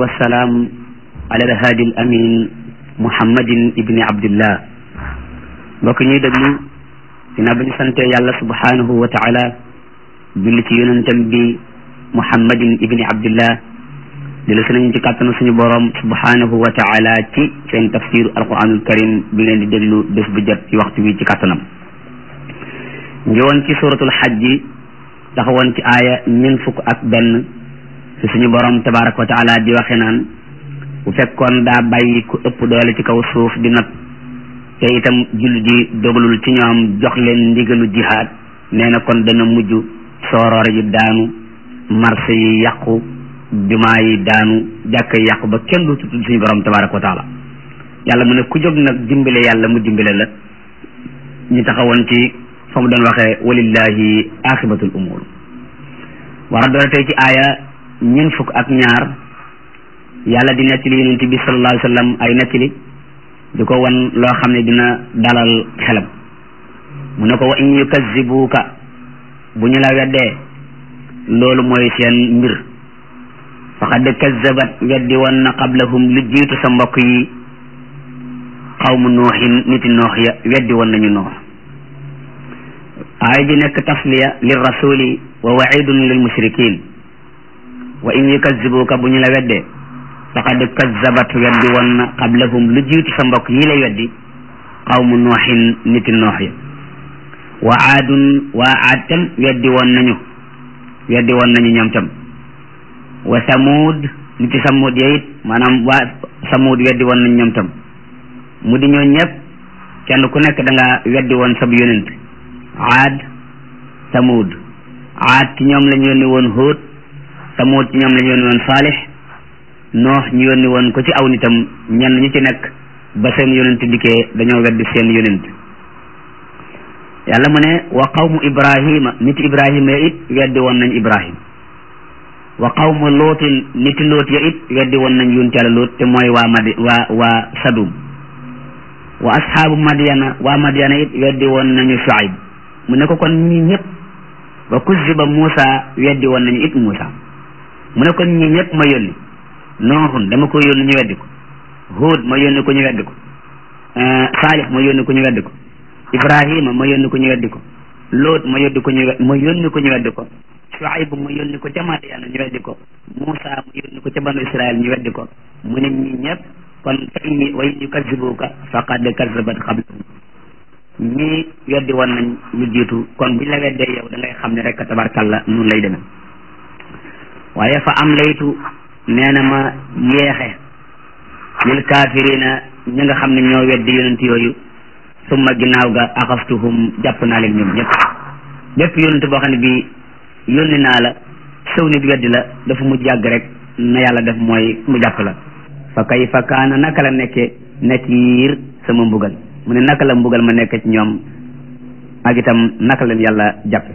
والسلام على الهادي الأمين محمد ابن عبد الله mbokk ñuy déglu dina ba ñu sante yàlla subhanahu wa taala julli ci yonentam bi muhammadin ibni abdillah di la nañu ci kàttanu suñu borom subhanahu wa taala ci seen tafsir alquranul karim bi ngeen di déglu bés bu jot ci waxtu wi ci kàttanam njowoon ci suratul xajji taxawoon ci aaya ñeent fukk ak benn fi suñu borom tabaraka wa taala di waxe naan bu fekkoon daa bàyyi ku ëpp doole ci kaw suuf di not te itam jullit yi dogalul ci ñoom jox leen ndigalu jihaad nee na kon dana mujj sooroor yi daanu marché yi yàqu jumaa yi daanu jàkk yi yàqu ba kenn du tudd suñu borom tabaraka wa taala yàlla mu ne ku jóg nag dimbale yàlla mu dimbale la ñu taxawoon ci fa mu doon waxee walillahi axibatul umur war a doon tey ci aaya ñeent fukk ak ñaar yàlla di nettali yonent bi sallallahu alayhi wa sallam ay nettali di ko wan loo xam ne dina dalal xelam mu ne ko wa in yukazibuuka bu ñu la weddee loolu mooy seen mbir faqad kazabat weddi woon na qablahum lu jiitu sa mbokk yi xawmu nooxin niti noox ya weddi woon nañu noox aaya ji nekk tasliya lil rasuli wa waidun lil mushrikin wa in yukazibuuka bu ñu la weddee faqad kazabat weddi woon na qablahum lu jiitu sa mbokk yi lay weddi qawmu nooxin niti noox ya wa aadun waa aad tam weddi woon nañu weddi woon nañu ñoom tam wa samuud niti samuud ya it maanaam waa samuud weddi woon nañu ñoom tam mu di ñoo ñëpp kenn ku nekk da nga weddi woon sab yonent aad samuud aad ci ñoom la ñu yónni woon Huud samuud ci ñoom la ñu yónni woon Saalix noox ñu yónni woon ko ci aw nitam ñenn ñu ci nekk ba seen yonent dikkee dañoo weddi seen yonent yàlla mu ne wa qawmu ibrahima niti ibrahima ya it weddi woon nañ ibrahim wa qawmu lootin niti loot ya it weddi woon nañ yonent yàlla loot te mooy waa madi waa waa sadum wa ashaabu madiana waa madiana it weddi woon nañu shuaib mu ne ko kon ñi ñëpp wa kuziba muusa weddi woon nañu it muusa mu ne kon ñi ñëpp ma yónni nooxun dama ko yónni ñu weddi ko Huud ma yónni ko ñu weddi ko Saalix ma yónni ko ñu weddi ko Ibrahima ma yónni ko ñu weddi ko Loot ma yónni ko ñu ma yónni ko ñu weddi ko Shuayb ma yónni ko ca Madiyana ñu weddi ko Muusa ma yónni ko ca banu Israel ñu weddi ko mu ne ñi ñëpp kon fa in wa in yukazibuka faqad kazabat qablahum ñii weddi woon nañ lu jiitu kon buñ la weddee yow da ngay xam ne rek tabarkalla noonu lay demee waaye fa am laytu nee na ma yeexe lil kaafirina ñi nga xam ne ñoo weddi yonent yooyu summa ginnaaw ga axaftuhum jàpp naa leen ñoom ñëpp bépp yonent boo xam ne bi yónni naa la sëw nit weddi la dafa mu jàgg rek na yàlla def mooy mu jàpp la fa kayfa kaana naka la nekke nakiir sama mbugal mu ne naka la mbugal ma nekk ci ñoom ak itam naka leen yàlla jàppe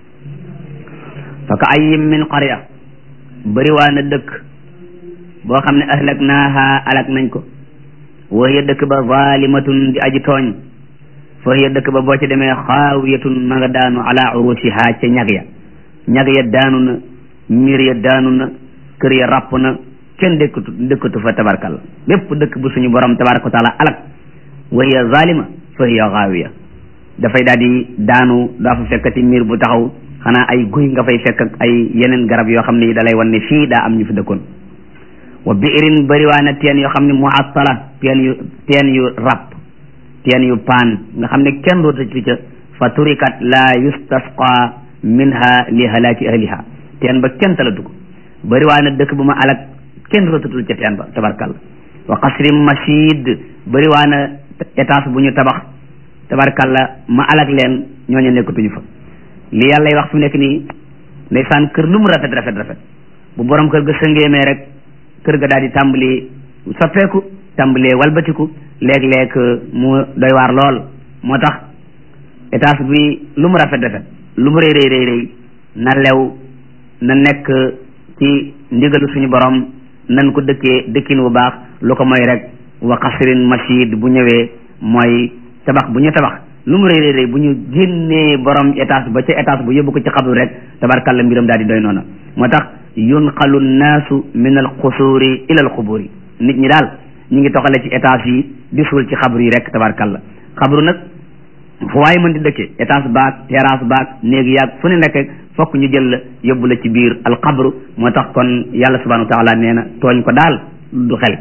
fa ka ayyim min qarya bëri waa na dëkk boo xam ne ahlak naaha alak nañ ko wa hiya dëkk ba zalimatun di aji tooñ fa hiya dëkk ba boo ci demee xaawiyatun ma nga daanu ala urusiha ca ñag ya ñag ya daanu na miir ya daanu na kër ya ràpp na kenn dëkkatu dëkkatu fa tabarkalla bépp dëkk bu suñu borom tabaraka wa taala alak wa hiya zalima fa hiya xaawiya dafay daal di daanu daa fa fekkati miir bu taxaw xanaa ay guy nga fay fekk ak ay yeneen garab yoo xam ne da lay wan ne fii daa am ñu fi dëkkoon wa biirin bëriwaana teen yoo xam ne muattala teen yu teen yu ràpp teen yu paan nga xam ne kenn rootatu ca fa turikat la yustasqa minha li halaaki ahliha teen ba kenn talatu ko bëriwaana dëkk bu ma alak kenn rootatul ca teen ba tabarkalla wa qasrin mashid bëriwaana étage bu ñu tabax tabarkalla ma alak leen ñooñu nekkatuñu fa li yàlla wax fi nekk nii ndeysaan kër lu mu rafet rafet rafet bu borom kër ga sëngeemee rek kër ga daal di tàmbali soppeeku tàmbalee walbatiku léeg-léeg mu doy waar lool moo tax étage bi lu mu rafet rafet lu mu rëy rëy rëy rëy na lew na nekk ci ndigalu suñu borom nan ko dëkkee dëkkin bu baax lu ko mooy rek wa qasrin mashid bu ñëwee mooy tabax bu ñu tabax lu mu rëy rëy rëy bu ñu génnee borom étage ba ca étage bu yóbbu ko ci xabru rek tabarkalla mbiram daal di doy noona moo tax yunqalu nnaasu min alqusuuri ila alquburi nit ñi daal ñu ngi toxale ci étage yi di suul ci xabru yi rek tabarkalla xabru nag fu waaye mën di dëkke étage baag terrasse baag néegi yaag fu ne nekk fokk ñu jël la yóbbu la ci biir alxabru moo tax kon yàlla subhanahu wa taala nee na tooñ ko daal du xel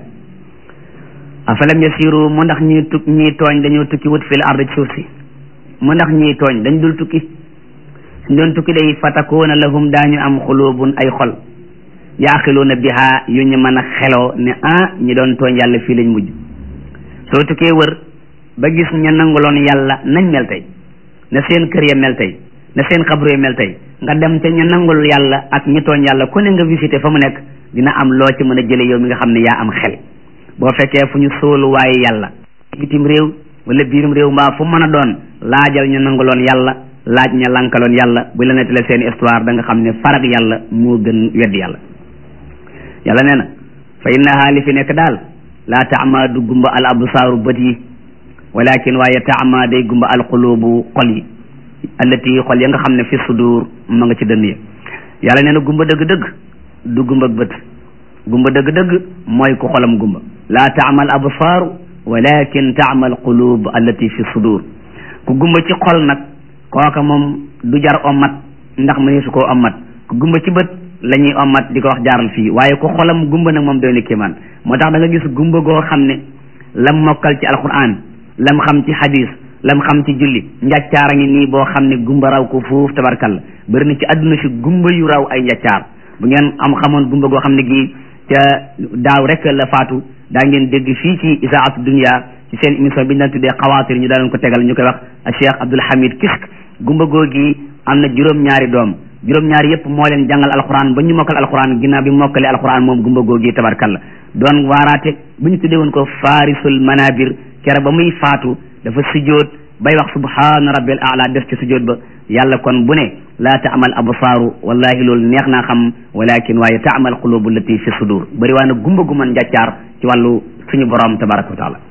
afalam yasiru mu ndax ñii tuk ñii tooñ dañoo tukki wut fil ard ci suuf si mu ndax ñii tooñ dañ dul tukki suñ doon tukki day fatakuuna lahum daañu am xulubun ay xol yaaqiluuna biha yu ñu mën a xeloo ne ah ñi doon tooñ yàlla fii lañ mujj soo tukkee wër ba gis ña nanguloon yàlla nañ mel tey na seen kër ya mel tey na seen xabru ya mel tey nga dem te ña nangul yàlla ak ñi tooñ yàlla ku ne nga visité fa mu nekk dina am loo ci mën a jële yow mi nga xam ne yaa am xel boo fekkee fu ñu sóolu waaye yàlla bitim réew wala biirum réew mbaa fu mën a doon laajal ñu nanguloon yàlla laaj ña lankaloon yàlla bu la nettalee seen histoire da nga xam ne farag yàlla moo gën weddi yàlla yàlla nee na fa innaha li fi nekk daal laa taama du gumba al absaaru bët yi walakin waaye taama day gumba al qulubu xol yi allati xol ya nga xam ne fi sudur ma nga ci dënn ya yàlla nee na gumba dëgg-dëgg du gumba bët gumba dëgg-dëgg mooy ku xolam gumba laa taama al absaaru walakin taama al qulub allati fi sudur ku gumba ci xol nag kooka moom du jar ommat ndax mëni su koo ommat ku gumba ci bët la ñuy ommat di ko wax jaaral fii waaye ku xolam gumba nag moom doy na kéemaan moo tax da nga gis gumba goo xam ne lam mokkal ci alquran lam xam ci hadis lam xam ci julli njàccaar a ngi nii boo xam ne gumba raw ko fuuf tabarkalla bëri na ci àdduna si gumba yu raw ay njàccaar bu ngeen am xamoon gumba goo xam ne gii ca daaw rek la faatu daa ngeen dégg fii ci isaatu dunia ci seen émission bi ñu daan tuddee xawaatir ñu daan ko tegal ñu koy wax Cheikh Abdoul Hamid Kisk gumba googi am na juróom-ñaari doom juróom-ñaari yëpp moo leen jàngal alquran ba ñu mokkal alquran ginnaaw bi mokkale alquran moom gumba googi tabarkalla doon waaraate bu ñu tuddee woon ko faarisul manabir kere ba muy faatu dafa sujjoot bay wax subhaana rabbil aala def ci sujjoot ba yàlla kon bu ne laa taamal absaaru wallahi loolu neex naa xam walakin waaye taamal qulubu lati fi sudur bëri waa na gumba gu mën njàccaar ci wàllu suñu borom tabaraka wa taala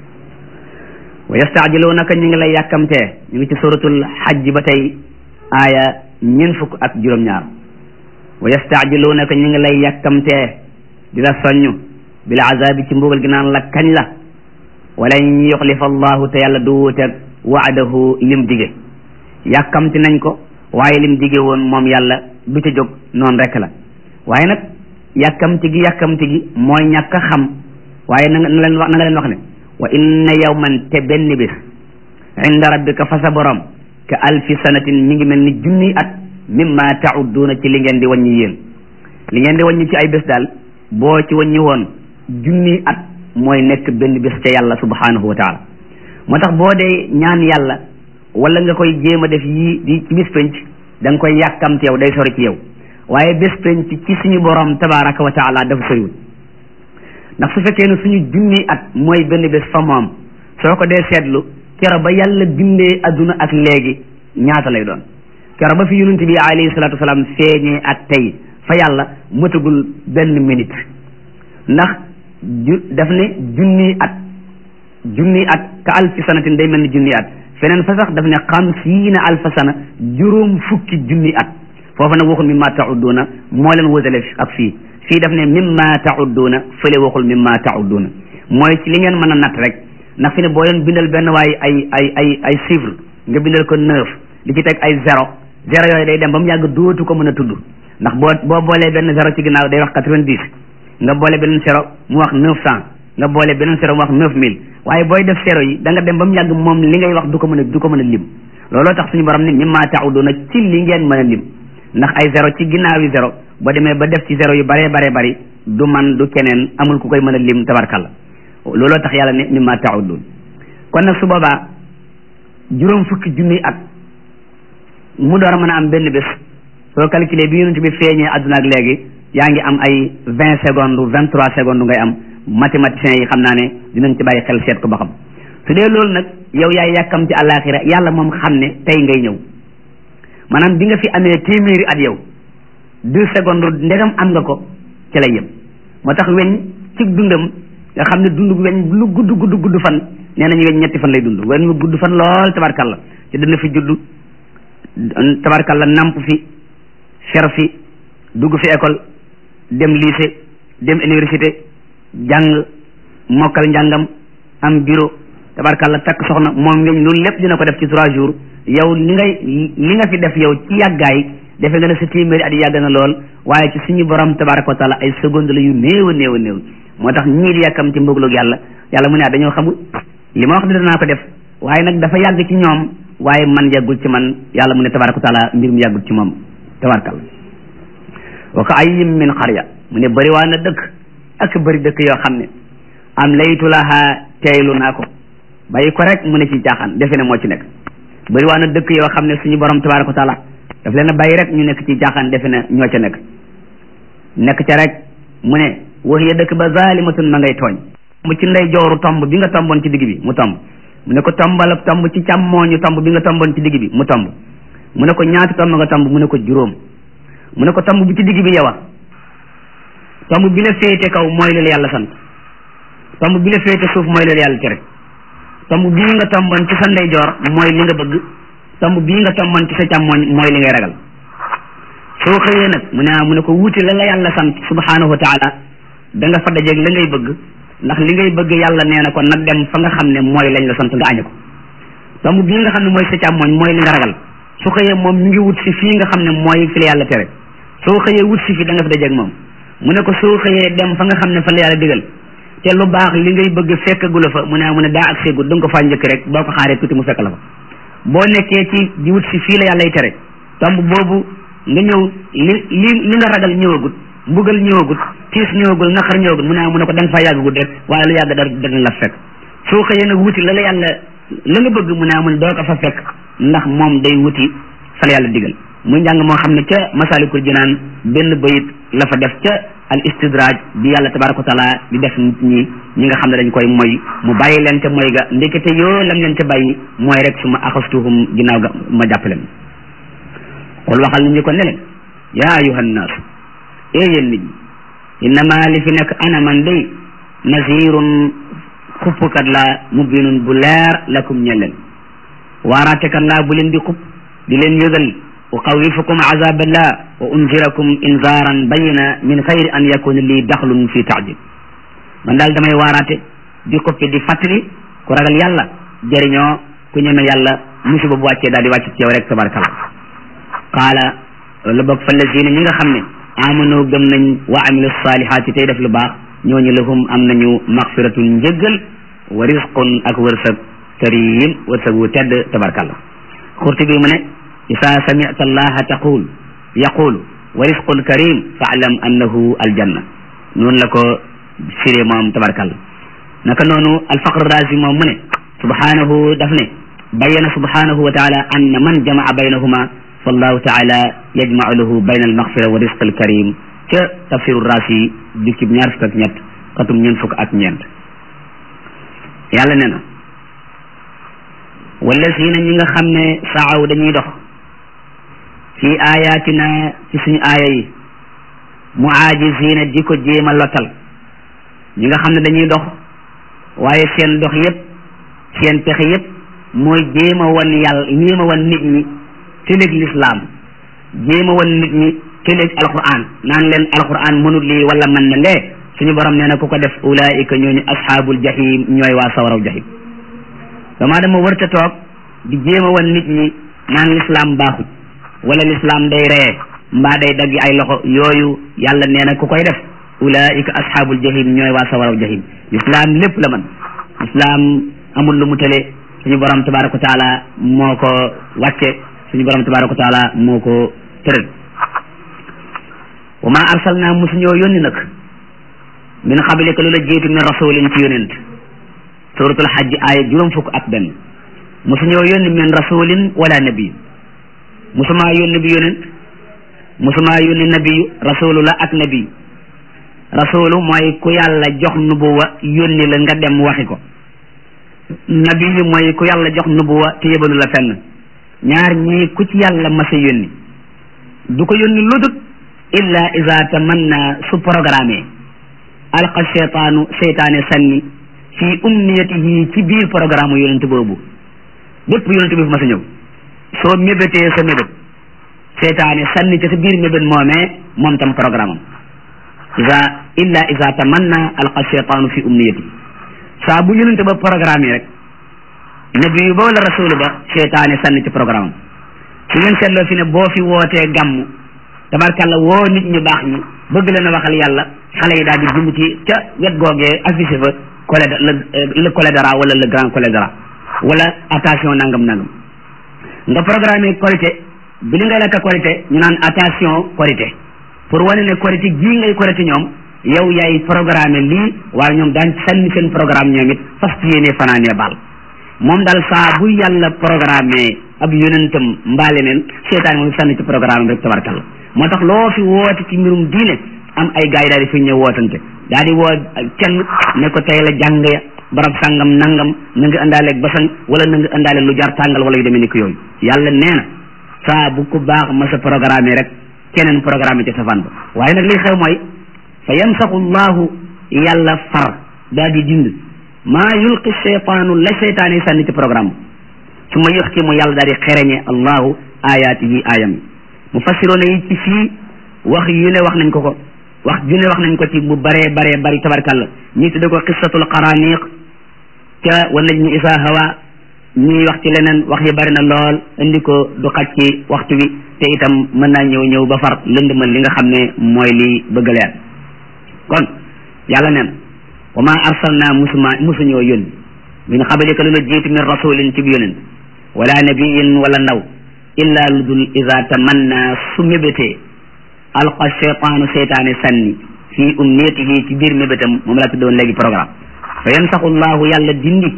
wa yastaajiluunaka ñu ngi lay yàkkamtee ñu ngi ci suratul xajj ba tey aaya ñeent fukk ak juróom-ñaar wa yastaajiluunaka ñu ngi lay yàkkamtee di la soññ bil azabi ci mbugal gi naan la kañ la walan yuxlifa allahu te yàlla du wuuteeg waadahu lim dige yàkkamti nañ ko waaye lim dige woon moom yàlla du ca jóg noonu rek la waaye nag yàkkamti gi yàkkamti gi mooy ñàkk a xam waaye na nga leen wax na nga leen wax ne wa inna yawman te benn bis inda rabbika fa sa borom ka alfi sanatin mi ngi mel ni junni at mimma taudduuna ci li ngeen di wàññi yéen li ngeen di wàññi ci ay bés daal boo ci wàññi woon junni at mooy nekk benn bés ca yàlla subhanahu wa taala moo tax boo dee ñaan yàlla wala nga koy jéem a def yii di ci bis penc da nga koy yàkkamte yow day sori ci yow waaye bés penc ci suñu borom tabaraka wa taala dafa soriwul ndax su fekkee ne suñu junni at mooy benn bés fa moom soo ko dee seetlu kero ba yàlla bindee adduna ak léegi ñaata lay doon kero ba fi yonent bi alayhi salatu wasalaam feeñee ak tey fa yàlla mëtagul benn minute ndax ju daf ne junni at junni at ka alfi sanatin day mel ni junni at feneen fa sax daf ne xamsiina alfa sana juróom fukki junni at foofa nag waxul mimma taudduuna moo leen wësale ak fii fii daf ne mimma taudduuna fële waxul mimma taudduuna mooy ci li ngeen mën a natt rek ndax fi ne boo leen bindal benn waaye ay ay ay ay chiffre nga bindal ko neuf li ci teg ay zéro zéro yooyu day dem ba mu yàgg dootu ko mën a tudd ndax boo boo boolee benn zéro ci ginnaaw day wax quatre-vingt-dix nga boole beneen zéro mu wax neuf cent nga boole beneen zéro mu wax neuf mille waaye booy def zéro yi da nga dem ba mu yàgg moom li ngay wax du ko mën a du ko mën a lim looloo tax suñu borom ne mimma tauduna ci li ngeen mën a lim ndax ay zéro ci ginnaaw yi zéro boo demee ba def ci zéro yu baree baree bari du man du keneen amul ku koy mën a lim tabarkalla looloo tax yàlla ne mimma taudun kon nag su boobaa juróom fukki junniy at mu door a mën a am benn bés soo calculé bi yonent bi feeñee àdduna ak léegi yaa ngi am ay vingt secondes vingt trois secondes ngay am mathématiciens yi xam naa ne dinañ ci bàyyi xel seet ko ba xam su dee loolu nag yow yaay yàkkam ci àllaaxira yàlla moom xam ne tey ngay ñëw maanaam bi nga fi amee téeméeri at yow deux secondes ndegam am nga ko ci lay yem moo tax weñ ci dundam nga xam ne dund weñ lu gudd gudd gudd fan nee nañu weñ ñetti fan lay dund weñ mu gudd fan lool tabarkalla ci dana fi judd tabarkalla namp fi fer fi dugg fi école dem lycée dem université jàng mokkal njàngam am bureau tabarkàlla takk soxna moom ngeen loolu lépp dina ko def ci trois jours yow li ngay li nga fi def yow ci yàggaay defe nga ne sa téeméeri at yàgg na lool waaye ci suñu borom tabaraka wa taala ay seconde la yu néew a néew a néew moo tax ñii di yàkkam ci mbëgloog yàlla yàlla mu ne dañoo xamul li ma wax di danaa ko def waaye nag dafa yàgg ci ñoom waaye man yàggul ci man yàlla mu ne tabaraka wa taala mbir mu yàggul ci moom tabarakalla wa ka ayyin min qarya mu ne bëri waa na dëkk ak bëri dëkk yoo xam ne am laytu laha teeylu naa ko bàyyi ko rek mu ne ci caaxaan defe ne moo ci nekk bëri waa na dëkk yoo xam ne suñu borom tabaraka wa taala daf leen a bàyyi rek ñu nekk ci caaxaan defe ne ñoo ca nekk nekk ca rek mu ne wax ya dëkk ba zalimatun ma ngay tooñ mu ci ndey jooru tomb bi nga tomboon ci digg bi mu tomb mu ne ko tombal tomb ci càmmooñu tomb bi nga tomboon ci digg bi mu tomb mu ne ko ñaati tomb nga tomb mu ne ko juróom mu ne ko tomb bi ci digg bi yow a tomb bi la féete kaw mooy la yàlla sant tomb bi la féete suuf mooy la yàlla tere tomb bii nga tomboon ci sa ndeyjoor mooy li nga bëgg tomb bii nga tomboon ci sa càmmooñ mooy li ngay ragal soo xëyee nag mu ne mu ne ko wuti la la yàlla sant subhanahu wa taala da nga fa dajeeg la ngay bëgg ndax li ngay bëgg yàlla nee na ko nag dem fa nga xam ne mooy lañ la sant nga añe ko tomb bii nga xam ne mooy sa càmmooñ mooy li nga ragal su xëyee moom mi ngi wut si fii nga xam ne mooy fi la yàlla tere soo xëyee wut si fi da nga fa dajeeg moom mu ne ko soo xëyee dem fa nga xam ne fa la yàlla digal te lu baax li ngay bëgg fekkagula fa mu ne mu ne daa ak seegul da nga ko faa njëkk rek boo ko xaaree tuuti mu fekk la fa boo nekkee ci di wut si fii la yàllay tere tomb boobu nga ñëw li li li nga ragal ñëwagut mbugal ñëwagut tiis ñëwagul naqar ñëwagut mu ne mu ne ko da nga faa yàggagut rek waaye lu yàgg dara dana la fekk soo xëyee nag wuti la la yàlla la nga bëgg mu ne mu ne doo ko fa fekk ndax moom day wuti fa la yàlla digal muy njàng moo xam ne ca masalikul jinaan benn bayit la fa def ca al istidraaj bi yàlla tabaraka wa taala di def nit ñi ñi nga xam ne dañ koy moy mu bàyyi leen ca moy ga ndekete yoo lam leen ca bàyyi mooy rek su ma axastuhum ginnaaw ga ma jàpp leen xul waxal nit ñi ko ne leen yaa ayuha nnaasu ee yéen nit ñi innama li fi nekk ana man day nazirun xuppkat laa mubinun bu leer lakum ñe leen waaraatekat laa bu leen di xupp di leen yëgal uxawifukum azaballah wa unzirakum inzaran bayina min xayri an yakuna lii daxlun fi taajil man daal damay waaraate di xuppi di fàttali ku ragal yàlla jëriñoo ku ñeme yàlla musiba bu wàccee daal di wàcc ci yow rek tabarakalla qaala la bokk fa lazina ñi nga xam ne amanu gëm nañ wa amilu salihaati tey def lu baax ñooñu lahum am nañu maxfiratun njëggal wa risqun ak wërsëg karim wërsëg wu tedd tabarakalla xurti bi mu ne isa samita allaha taqul yaqulu wa risqun karim faalam annahu aljanna noonu la ko firee moom tabarakalla naka noonu alfaqr razi moom mu ne subhanahu daf ne bayyana subhanahu wa taala anna man jamaa baynahuma fallahu taala yajmau lahu bayna almaghfira wa risq alkarim ca tafsiru raasi jukkib ñaar fukk ak ñett xatum ñeent fukk ak ñeent yàlla nee na wallazina ñi nga xam ne saaw dañuy dox fi ayatina ci suñu aaya yi muajizina di ko jéem a lottal ñi nga xam ne dañuy dox waaye seen dox yépp seen pexe yépp mooy jéem a wan yàlla jéem a wan nit ñi tëléeg lislaam jéem a wan nit ñi tëléeg alquran naan leen alquran mënul lii wala mën na lee suñu borom nee na ku ko def ulaika ñooñu ashaabul jahim ñooy waa sawaraw jahim dama dama wërta toog di jéem a wan nit ñi naan lislaam baaxut wala lislaam day reye mbaa day dagg ay loxo yooyu yàlla nee na ku koy def ulaika ashaabul jahim ñooy waa sawaraw jahim lislaam lépp la man lislaam amul lu mu tële suñu borom tabaraka wa taala moo ko wàcce suñu borom tabaraka wa taala moo ko tëral wa ma arsalna musuñoo yónni nag min qablika lu la jiitu min rasulin ci yonent suratul hajj aaya juróom fukk ak benn musuñoo yónni min rasulin wala nabi musumaa yónni bi yonent musumaa yónni nabiyu rasulu la ak nabi rasulu mooy ku yàlla jox nubuwa yónni la nga dem waxi ko nabiyu mooy ku yàlla jox nubuwa te yëbalu la fenn ñaar ñii ku ci yàlla masa yónni du ko yónni ludut illa iza tamanna su programme alqa cheytaanu seytaane sanni fi umniyatihi ci biir programme yonent boobu bépp yonent bi fu masa ñëw soo mébétee sa mébét seytaane sànni ci sa biir mébét moomee moom tam programme am isa illa isa tamanna alqa cheytaanu fi umniyati saa bu yonente ba programme yi rek nabi yu ba wala rasulu ba seytaane sànni ci programme am su ngeen seetloo fi ne boo fi wootee gàmm tabarkàlla woo nit ñu baax ñi bëgg leen a waxal yàlla xale yi daal di jumuti ca wet googee affiché fa collet le le cholédéra wala le grand cholédéra wala attention nangam nangam nga programme korité bi li ngay lekk korité ñu naan attention korité pour wane ne korité gii ngay korité ñoom yow yaay programme lii waaye ñoom daan sànni seen programme ñoom it fas ci yéene fanaanee baal moom daal saa bu yàlla programme ab yonentam mbaale neen seetaan moom sànni ci programme rek tabarkalla moo tax loo fi woote ci mbirum diine am ay gars yi daal di fi ñëw wootante daal di woo kenn ne ko tey la jàng ya barab sàngam nangam na nga indaale basan wala na nga indaale lu jar tàngal wala yu demee ni ko yooyu yàlla nee na saa bu ko baax ma sa programme rek keneen programme ci safaan ba waaye nag li xew mooy fa yamsaxu llahu yàlla far daal di dind maa yulqi cheytaanu la cheytaane sànni ci programme su ma yox ki mu yàlla daal di xereñe allahu ayaatihi ayam mu fassiroona yi ci fii wax yu ne wax nañ ko ko wax ju ne wax nañ ko ci bu baree baree bari tabarkàlla ñii tudde ko qissatul qaraniq ca wa najmi isa hawa ñuy wax ci leneen wax yi bari na lool indi ko du xaj ci waxtu wi te itam mën naa ñëw ñëw ba far lëndëmal li nga xam ne mooy li bëgg leer kon yàlla neen wa ma arsalna musuma musuñoo yónni min qablika lu la jiitu min rasulin ci bi yónent wala nabiyin wala ndaw illa lu dul ida tamanna su mébétee alqa cheytaanu seytaane sànni fii umniyatihi ci biir mébétam moom laa tuddoon léegi programme fa yansaxu llahu yàlla dindi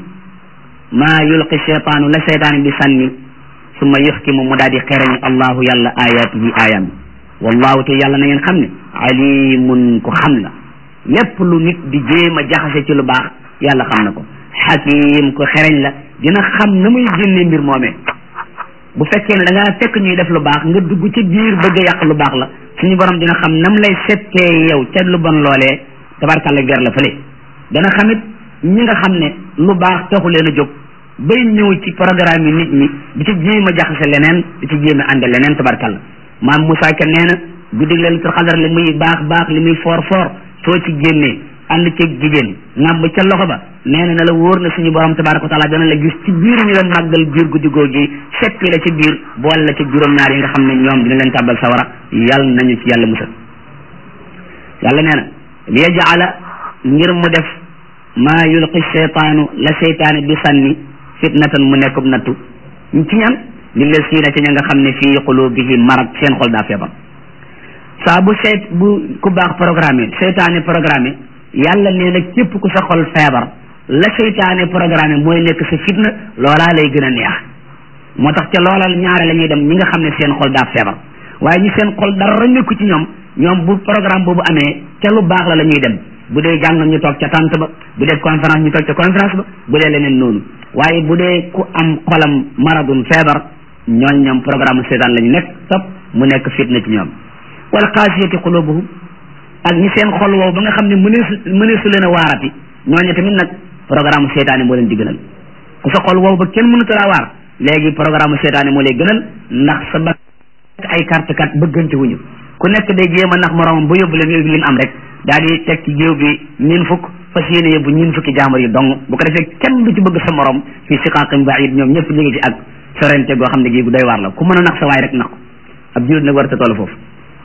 maa yulqi cheytaanu la seytaane bi sànni summa yuxkimu mu daal di xereñ allahu yàlla ayatihi ayam wallahu te yàlla na ngeen xam ne alimun ku xam la lépp lu nit di jéem a jaxase ci lu baax yàlla xam na ko xakim ku xereñ la dina xam na muy génne mbir moomee bu fekkee ne da ngaa fekk ñuy def lu baax nga dugg ci biir bëgg a yàq lu baax la suñu borom dina xam nam lay settee yow ca lu bon loolee tabarkàlla ger la fële dana xamit ñi nga xam ne lu baax taxu leen a jóg bay ñëw ci programme yi nit ñi di ci jéem a jaxase leneen di ci jéem a ànde leneen tabarkàlla maam Moussa Ka nee na guddi laylatul xadar li muy baax baax li muy foor foor soo ci génnee ànd ceeg jigéen ngàmb ca loxo ba nee na na la wóor na suñu borom tabaraka wa taala dana la gis ci biir ñu la màggal biir guddi googi seppi la ci biir boole la ci juróom-ñaar yi nga xam ne ñoom dina leen tàbbal sawara yàlla nañu ci yàlla musal yàlla nee na li yajala ngir mu def maa yulqi cheytaanu la cheytaane di sànni fitnatan mu nekkub nattu ci ñan lillazina ci ña nga xam ne fii qulubihim marad seen xol daa feebar saa bu seyt bu ku baax programme seytaane programme yàlla nee na képp ku sa xol feebar la seytaane programme mooy nekk sa fitna loolaa lay gën a neex moo tax ca loola ñaare la ñuy dem ñi nga xam ne seen xol daa feebar waaye ñi seen xol dara nekku ci ñoom ñoom bu programme boobu amee ca lu baax la la ñuy dem bu dee jàng ñu toog ca tànt ba bu dee conférence ñu toog ca conférence ba bu dee leneen noonu waaye bu dee ku am xolam maradun feebar ñooñ ñoom programme seytaan la ñu nekk topp mu nekk fitna ci ñoom wala xaasiyati qulubuhum ak ñi seen xol woow ba nga xam ne mëneesu mëneesu leen a waarati ñooñu tamit nag programme seytaane moo leen di gënal ku sa xol woow ba kenn mënut laa waar léegi programme seytaane moo lay gënal ndax sa ba ay carte kat bëggante wuñu ku nekk day jéem a nax moromam ba yóbbu leen li mu am rek daal di teg ci géew bi ñin fukk fas yéene yóbbu ñin fukki jaamar yi dong bu ko defee kenn du ci bëgg sa morom fii siqaqin baid ñoom ñëpp ñu ngi ci ak sorente goo xam ne gii gu doy waar la ku mën a nax sa waay rek nax ko ab julit nag war ta toll foofu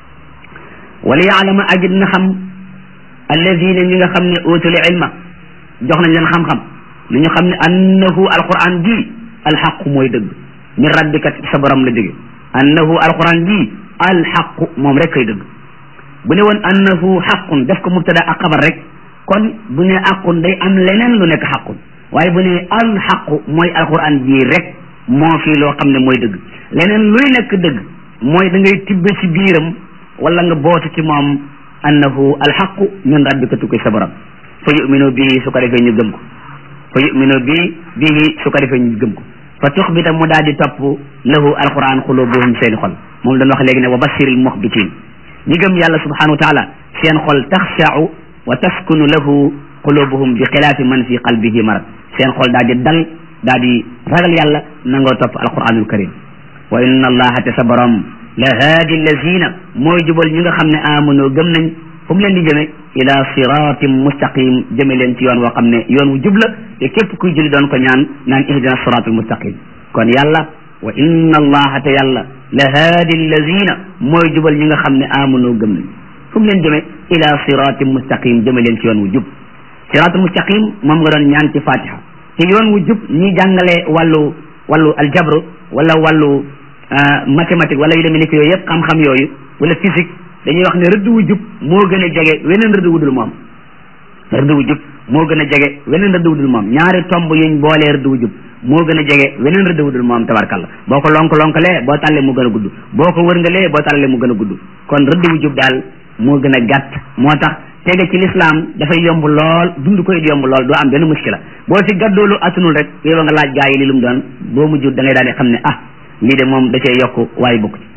wala yaalama agit na xam alladina ñi nga xam ne utul ilma jox nañ leen xam-xam ni ñu xam ne annahu alquran ji alxaqu mooy dëgg min rabbika sa borom la jóge annahu alquran ji alxaqu moom rek kay dëgg bu ne woon annahu xaqun def ko mubtada ak xabar rek kon bu ne aqun day am leneen lu nekk xaqun waaye bu ne alxaqu mooy alquran ji rek moo fii loo xam ne mooy dëgg leneen luy nekk dëgg mooy da ngay tibbe ci biiram wala nga bootu ci moom annahu alxaqu min rabbika tukki sa borom fa yuminu bii su ko defee ñu gëm ko fa yuminu bii bii su ko defee ñu gëm ko fa tuxbita mu daal di topp lahu alquran xulubuhum seeni xol moom dañ wax léegi ne wa bashiril muxbitin ñi gëm yàlla subhanahu wa taala seen xol taxshau wa taskunu lahu qulubuhum bi xilaafi man fi qalbihi marad seen xol daal di dal daal di ragal yàlla nangoo topp alquranul karim wa inna allaha te sa borom la haadi allazina mooy jubal ñi nga xam ne amanoo gëm nañ fu mu leen di jëme ila siratin mustaqim jëme leen ci yoon woo xam ne yoon wu jub la te képp kuy julli doon ko ñaan naan ihdina siratal mustaqim kon yàlla wa inna allaha te yàlla la haadi allazina mooy jubal ñi nga xam ne amanoo gëm nañ fu mu leen jëme ila siratin mustaqim jëme leen ci yoon wu jub siratul mustaqim moom nga doon ñaan ci fatiha te yoon wu jub ñi jàngale wàllu wàllu aljabru wala wàllu mathématique wala yu demee ni ko yooyu yëpp xam-xam yooyu wala physique dañuy wax ne rëdd wu jub moo gën a jege weneen rëdd wu dul moom rëdd wu jub moo gën a jege weneen rëdd wu dul moom ñaari tomb yuñ boolee rëdd wu jub moo gën a jege weneen rëdd wu dul moom tabarkalla boo ko lonk lonkalee boo tàllee mu gën a gudd boo ko wërngalee boo tàllee mu gën a gudd kon rëdd wu jub daal moo gën a gàtt moo tax tege ci lislaam dafay yomb lool dund koy yomb lool doo am benn muskila boo ci gaddoolu attunul rek yow nga laaj gaa yi li lu mu doon boo mujj da ngay daal di xam ne ah lii de moom da cee yokk waaye bokk ci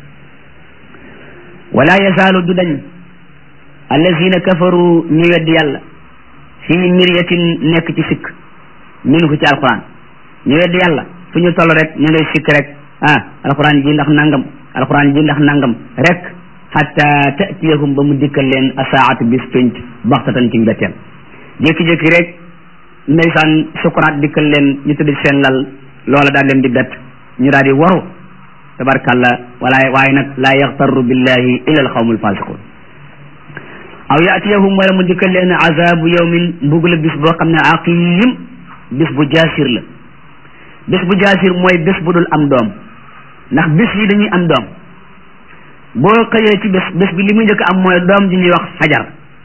wala yazaalu du dañ allazina kafaru ñu weddi yàlla fii miryatin nekk ci sikk minhu ci alquran ñu weddi yàlla fu ñu toll rek ñu ngay sikk rek ah alquran ji ndax nangam alquran ji ndax nangam rek hatta tatiyahum ba mu dikkal leen asaatu bis pénc baxtatan ci mbetteel jékki-jékki rek ndeysaan sukuraat dikkal leen ñu tëdd seen lal loola daal leen di bett ñu daal di waru tabarkalla wala waaye nag laa yaxtarru billahi illa alxawmu alfasiqun aw yatiyahum wala mu dikkal leen azabu yawmin mbugula bis boo xam ne aqim bis bu jaasir la bis bu jaasir mooy bis bu dul am doom ndax bis yi dañuy am doom boo xëyee ci bés bés bi li muy njëkk am mooy doom ji ñuy wax fajar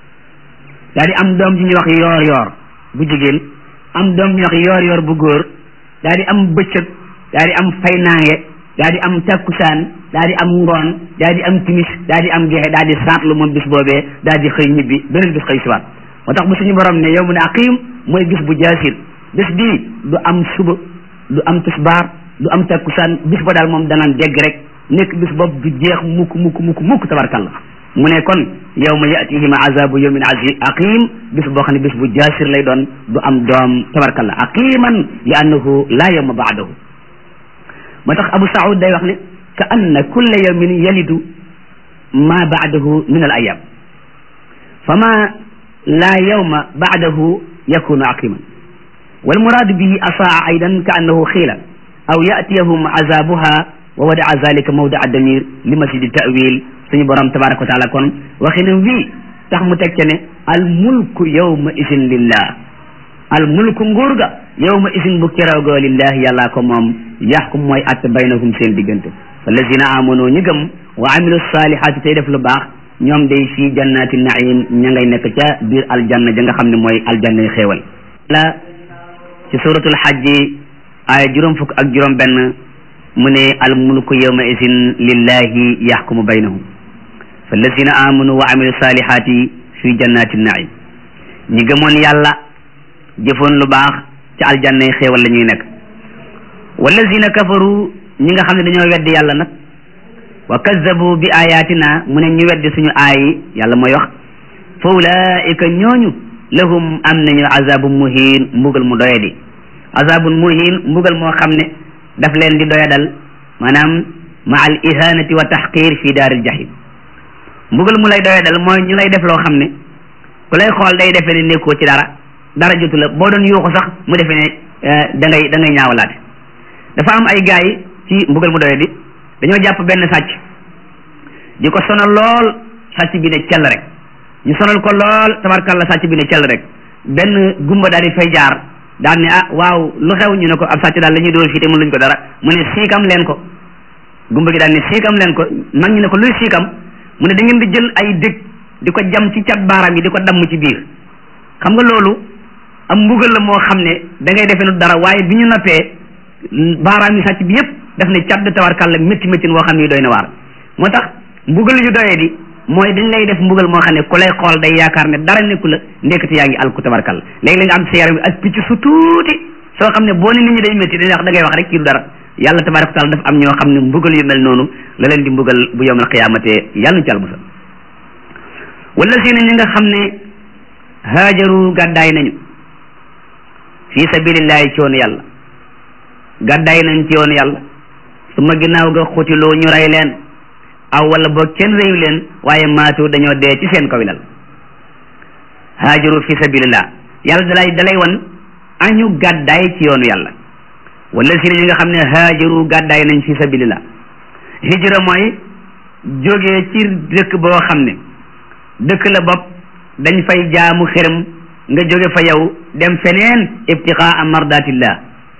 daa di am doom ji ñuy wax yoor yoor bu jigéen am doom ji ñuy wax yoor yoor bu góor daa di am bëccëg daa di am faynaange daa di am takkusaan daa di am ngoon daa di am timis daa di am gexe daa di saatlu moom bis boobee daa di xëy ñibbi beneen bis xëy siwaat moo tax bu suñu borom ne yow mu ne aqim mooy bis bu jaasir bés bii du am suba du am tisbaar du am takkusaan bis ba daal moom danaan dégg rek nekk bis boobu du jeex mukk mukk mukk mukk tabarkalla mu ne kon yawma yatihim azabu yawmin azi aqim bis boo xam ne bis bu jaasir lay doon du am doom tabarkalla aqiman li annahu la yawma baadahu moo tax Abu Saoud day wax ne ka anna kulla yawmin yalidu ma baadahu min al ayam fama la yawma baadahu yakunu aqiman wal muradu bihi asaa aydan ka annahu xiila aw yatiyahum azabuha wa wadaa zalika mawdaa damir li masjidi tawil suñu borom tabaraka wa taala kon waxinam wii tax mu teg ca ne al mulku yawma isin lillah al mulku nguur ga yawma isin bu keroog lillahi yàllaa ko moom yaxkum mooy att baynahum seen diggante wallazina amanu ñi gëm wa amilu salihaati tey def lu baax ñoom day fii jannati naim ña ngay nekk ca biir aljanna ja nga xam ne mooy aljanna yi xéewal la ci suratul xajji aaya juróom fukk ak juróom benn mu ne al mulku yawma isin lillahi yaxkumu baynahum fallazina amanu wa amilu salihati fi jannati naim ñi gëmoon yàlla jëfoon lu baax ci aljanna yi xéewal la ñuy nekk wallazina kafaru ñi nga xam ne dañoo weddi yàlla nag wa kazzabu bi ayatina mu ne ñu weddi suñu aayi yàlla mooy wax fa ulaika ñooñu lahum am nañu azabun muhin mbugal mu doyadi azabun muhin mbugal moo xam ne daf leen di doyadal maanaam ma al ihanati wa tahqir fi daaril jahim mbugal mu lay doyadal mooy ñu lay def loo xam ne ku lay xool day defee ne nekkoo ci dara dara jotu la boo doon yuuxu sax mu defee ne da ngay da ngay ñaawalaate dafa am ay gaay ci mbugal mu doyadi dañoo jàpp benn sàcc di ko sonal lool sàcc bi ne cell rek ñu sonal ko lool tabarkalla sàcc bi ne cell rek benn gumba daal di fay jaar daal ne ah waaw lu xew ñu ne ko ab sàcc daal la ñuy dóor fii te mënuñ ko dara mu ne siikam leen ko gumba gi daal ne siikam leen ko mag ñu ne ko luy siikam mu ne da ngeen di jël ay dëkk di ko jam ci cat baaraam yi di ko damm ci biir xam nga loolu am mbugal la moo xam ne da ngay defee nu dara waaye bi ñu noppee baaraam yi sàcc bi yépp daf ne cat tawarkalla métti métti woo xam ne doy na waar moo tax mbugal yu doyee di mooy dañ lay def mbugal moo xam ne ku lay xool day yaakaar ne dara nekku la ndekete yaa ngi alku tabarkalla léegi la nga am sa yaram bi ak picc su tuuti soo xam ne boo ne nit ñi day métti dañuy wax da ngay wax rek kii du dara yàlla tabaraka taala dafa am ñoo xam ne mbugal yu mel noonu la leen di mbugal bu yowmal qiyamatee yàlla na ci musal wala si ñi nga xam ne haajaru gàddaay nañu fi sabilillahi ci yoonu yàlla gàddaay nañ ci yoonu yàlla su ma ginnaaw ga xutiloo ñu rey leen aw wala boog kenn réew leen waaye maatu dañoo dee ci seen kaw lal haajaru fi sabilillah yàlla dalay dalay wan añu gàddaay ci yoonu yàlla wala si ñi nga xam ne haajaru gàddaay nañ fi sabilillah hijra mooy jógee ci dëkk boo xam ne dëkk la bopp dañ fay jaamu xërëm nga jóge fa yow dem feneen ibtiqaa mardatillah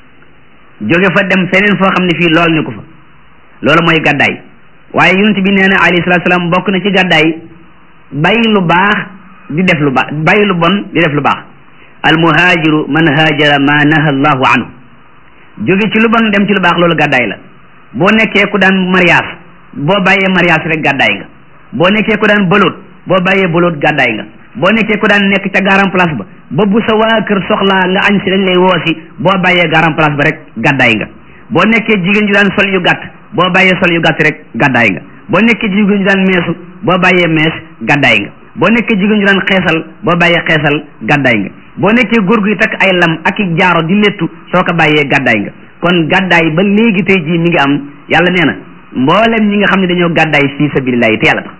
jóge fa dem feneen foo xam ne fii lool ñu ko fa loolu mooy gàddaay waaye yonent bi nee na alayhi salaatu salaam bokk na ci gàddaay bàyyi lu baax di def lu baax bàyyi lu bon di def lu baax al muhaajiru man haajara ma naha allahu anhu jóge ci lu bon dem ci lu baax loolu gàddaay la boo nekkee ku daan mariage boo bàyyee mariage rek gàddaay nga boo nekkee ku daan bëloot boo bàyyee bëloot gàddaay nga boo nekkee ku daan nekk ca garan place ba ba bu sa waa kër soxlaa nga añ si dañ lay woosi boo bàyyee garan place ba rek gàddaay nga boo nekkee jigéen ju daan sol yu gàtt boo bàyyee sol yu gàtt rek gàddaay nga boo nekkee jigéen ju daan meesu boo bàyyee mees gàddaay nga boo nekkee jigéen ju daan xeesal boo bàyyee xeesal gàddaay nga boo nekkee góor guy takk ay lam ak i jaaro di léttu soo ko bàyyee gàddaay nga kon gàddaay ba léegi tey jii mi ngi am yàlla nee na mboolem ñi nga xam ne dañoo gàddaay fii sabilillahi te yàlla tax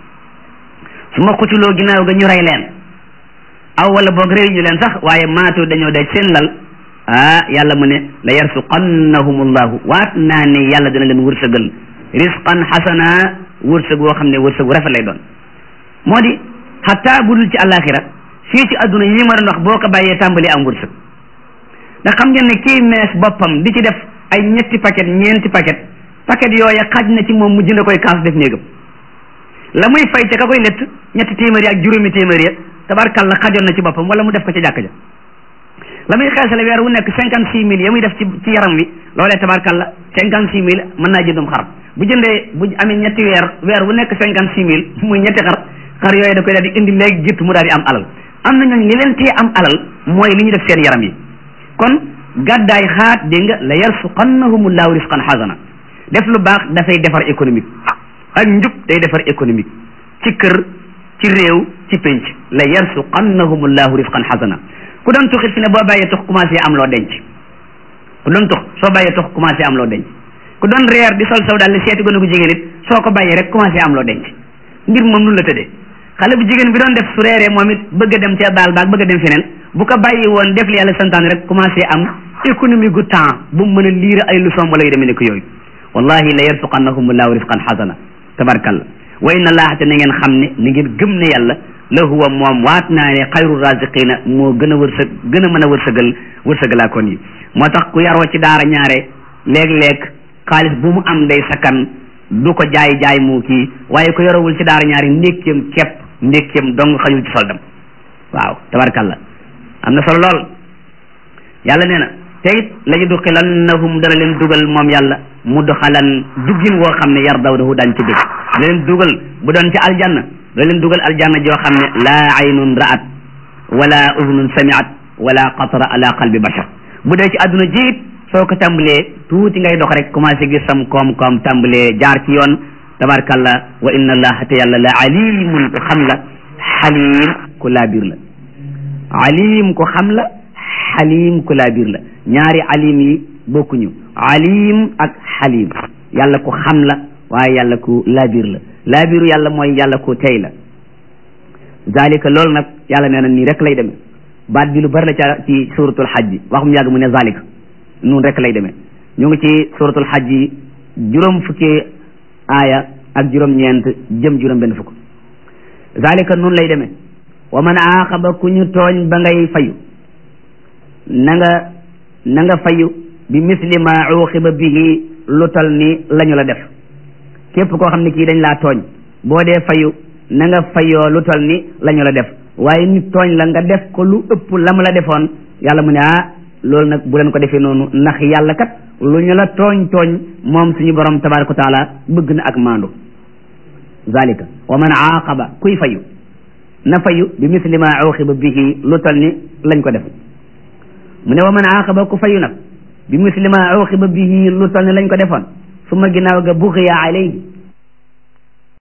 su ma xutuloo ginnaaw ga ñu rey leen aw wala boog réew ñu leen sax waaye maatu dañoo daj seen lal ah yàlla mu ne la yarsuqannahumullahu waat naa ne yàlla dana leen wërsëgal risqan xasana wërsëg woo xam ne wërsëg wu rafet lay doon moo di xataa bu dul ci àllaaxira fii ci adduna yi ma doon wax boo ko bàyyee tàmbali am wërsëg ndax xam ngeen ne kii mees boppam di ci def ay ñetti paquet ñeenti paquet paquet yooya xaj na ci moom mu jënd koy kaas def néegam la muy fay ca ka koy lett ñetti téeméer ak juróomi téeméer ya tabarkalla xajoon na ci boppam wala mu def ko ci jàkk ja la muy xeesale weer wu nekk cinquante six mille ya muy def ci ci yaram wi loolee tabarkalla cinquante six mille mën naa jëndum xar bu jëndee bu amee ñetti weer weer wu nekk cinquante six mille muy ñetti xar xar yooyu da koy daal di indi léegi gitt mu daal di am alal am na ñooñ li leen tee am alal mooy li ñu def seen yaram yi kon gàddaay xaat dégg nga la yarsuqannahumullahu risqan xasana def lu baax dafay defar économique ak njub day defar économique ci kër ci réew ci pénc la yarsuqannahumullahu risqan xasana ku doon tuxit fi ne boo bàyyee tux commencé am loo denc ku doon tux soo bàyyee tux commencé am loo denc ku doon reer di sol saw daal li seeti gone gu jigéen it soo ko bàyyee rek commencé am loo denc mbir moom nun la tëddee xale bu jigéen bi doon def su reeree moom it bëgg a dem ca baal baag bëgg a dem feneen bu ko bàyyi woon def li yàlla santaane rek commencé am économie gu temps bu mu mën a liir ay leçon wala yu demee ne ko yooyu wallahi la yarsuqannahumullahu risqan xasana tabarkalla wa inna allaha te na ngeen xam ne na ngeen gëm ne yàlla la huwa moom waat naa ne xayru raziqina moo gën a wërsëg gën a mën a wërsëgal wërsëgalaa kon yi moo tax ku yaroo ci daara ñaare léeg-léeg xaalis bu mu am day sakkan du ko jaay jaay mu kii waaye ko yorowul ci daara ñaare ndékkeem kepp ndékkeem dong xajul ci soldam waaw tabarkalla am na solo lool yàlla nee na te it la ñu duxilannahum dana leen dugal moom yàlla mudxalan duggin woo xam ne yar daw dahu daan ci dégg dana leen dugal bu doon ci aljanna dana leen dugal aljanna joo xam ne laa aynun ra'at wala udnun sami'at wala qatara ala qalbi bashar bu dee ci àdduna jiit soo ko tàmbalee tuuti ngay dox rek commencé gis sam koom-koom tàmbalee jaar ci yoon tabarkalla wa inna allaha te yàlla la alimun ku xam la xalim ku laabir la alim ku xam la xalim ku laabir la ñaari alim yi bokkuñu alim ak xalim yàlla ku xam la waaye yàlla ku laabir la laabiru yàlla mooy yàlla ku tey la zalika loolu nag yàlla nee na nii rek lay demee baat bi lu bari la ca ci suratul xaj bi waxum yàgg mu ne zalika noonu rek lay demee ñu ngi ci suratul xaj yi juróom fukki aaya ak juróom-ñeent jëm juróom benn fukk zalika noonu lay demee wa man aaqaba ku ñu tooñ ba ngay fayu na nga na nga fayu bi misli ma uqiba bihi lu tal ni lañu la def képp koo xam ne kii dañ laa tooñ boo dee fayu na nga fayoo lu tal ni lañu la def waaye nit tooñ la nga def ko lu ëpp la mu la defoon yàlla mu ne ah loolu nag bu leen ko defee noonu ndax yàlla kat lu ñu la tooñ tooñ moom suñu borom tabaraka wa taala bëgg na ak maandu zalika wa man aaqaba kuy fayu na fayu bi misli ma uqiba bihi lu tal ni lañ ko def mu ne wa man aaqaba ku fayu nag bi misli ma uqiba bihi lu tal ni lañ ko defoon su ma ginnaaw ga buxiya alayhi